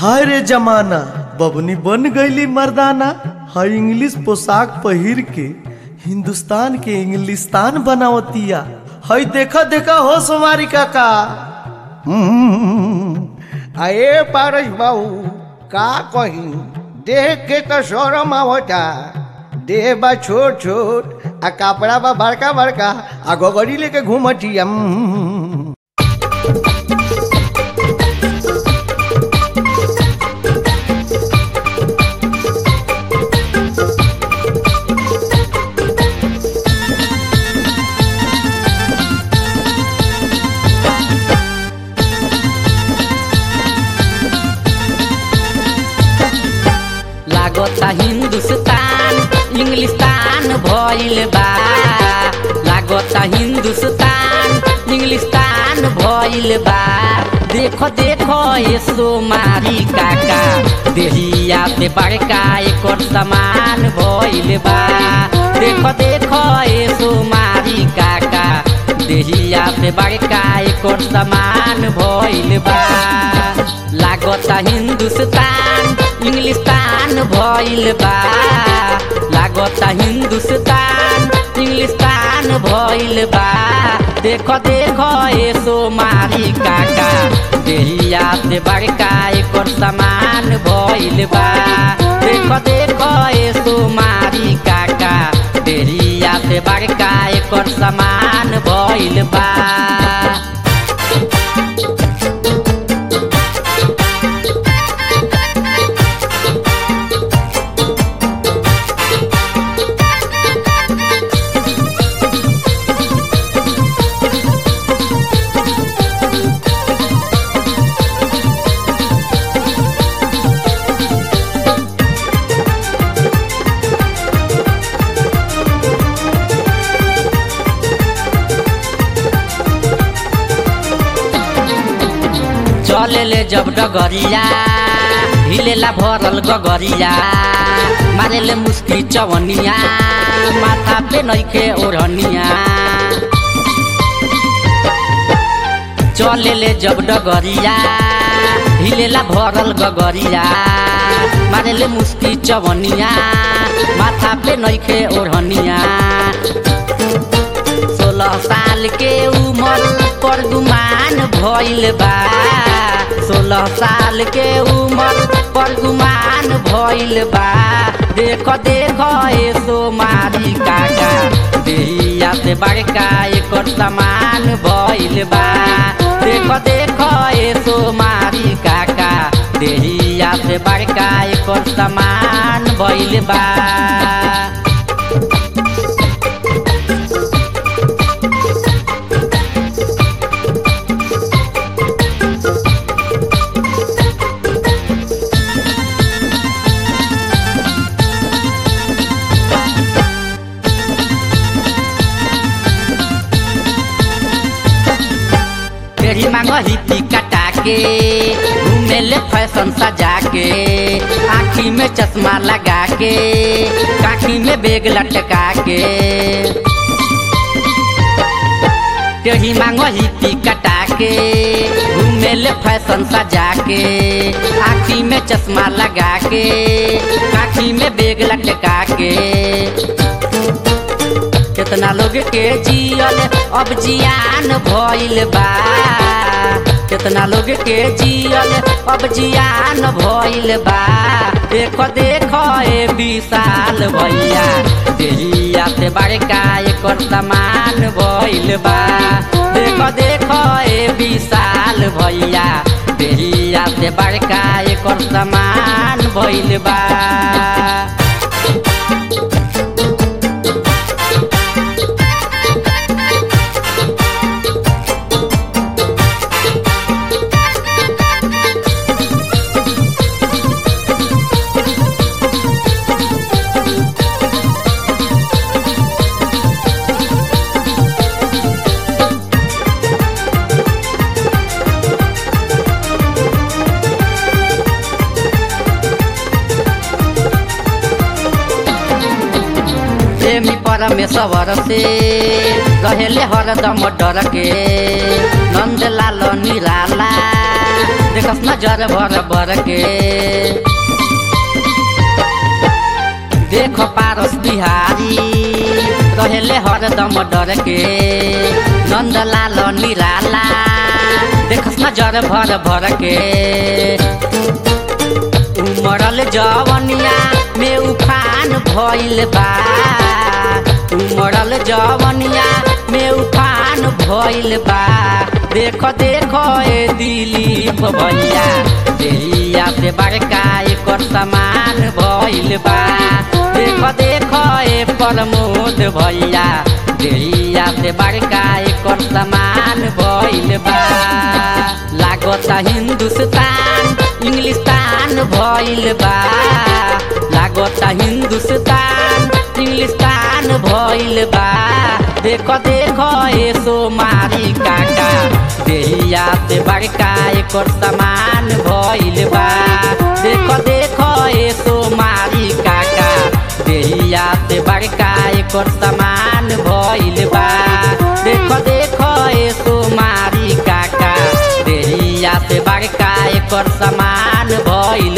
हाय रे जमाना बबनी बन गईली मर्दाना हाय इंग्लिश पोशाक पहिर के हिंदुस्तान के इंग्लिस्तान बनावतिया हाय देखा देखा हो सोमारी काका अरे पारस बाबू का कही देख के तो शरम आवता देह बा छोट छोट आ कपड़ा बा बड़का बड़का आ गोगरी लेके घूमती लागता हिंदुस्तान इंग्लिस्तान भइल बा लागता हिंदुस्तान इंग्लिस्तान भइल बा देखो देखो ये सोमारी काका देहिया पे बड़का एकर समान भइल बा देखो देखो ये सोमारी काका देहिया पे बड़का एकर समान भइल बा लागता हिंदुस्तान इंग्लिस्तान भइल बा लागता हिंदुस्तान इंग्लिस्तान भइल बा देखो देखो ए सोमारी काका देहिया से बड़का एकर समान भइल बा देखो देखो ए सोमारी काका देहिया से बड़का एकर समान भइल बा चले ले जब डगरिया हिलेला भरल गगरिया मारे ले मुस्की चवनिया माथा पे नइखे ओढ़निया चले ले जब डगरिया हिलेला भरल गगरिया मारे ले मुस्की चवनिया माथा पे नइखे ओढ़निया सोलह साल के उमर पर गुमान भइल बा सोलह साल के उमर पर गुमान भइल बा देख देख ए सोमारी काका देहिया से बड़का एकर समान भइल बा देख देख ए सोमारी काका देहिया से बड़का एकर समान भइल बा तेरी मांग हिपी कटा के घूमे ले फैशन सजा के आँखी में चश्मा लगा के काखी में बेग लटका के तेरी मांग हिपी कटा के घूमे ले फैशन सजा के आँखी में चश्मा लगा के काखी में बेग लटका के कितना लोग के जियल अब जियान भइल बा कितना लोग के जियल अब जियान भइल बा देख देख ए विशाल भैया देहिया से बड़का एकर समान भइल बा देख देख ए विशाल भैया देहिया से बड़का एकर समान भइल बा प्रेमी परमेश्वर से रहेले हरदम डर के नंदलाल निराला देखस नजर भर भर के देखो पारस बिहारी कहेले हरदम डर के नंदलाल निराला देखस नजर भर भर के उमरल जवनिया में उफान भइल बा उमरल जवनिया में उफान भइल बा देखो देखो ए दिलीप भैया देहिया से बड़का एकर समान भइल बा देखो देखो ए प्रमोद भैया देहिया से बड़का एकर समान भइल बा लागता हिंदुस्तान इंग्लिस्तान भइल बा लागता हिंदुस्तान इंग्लिस्तान भइल बा देखो देखो ए सोमारी काका देहिया से बड़का एकर समान भइल बा देखो देखो ए सोमारी काका देहिया से बड़का एकर समान भइल बा देखो देखो ए सोमारी काका देहिया से बड़का एकर समान भइल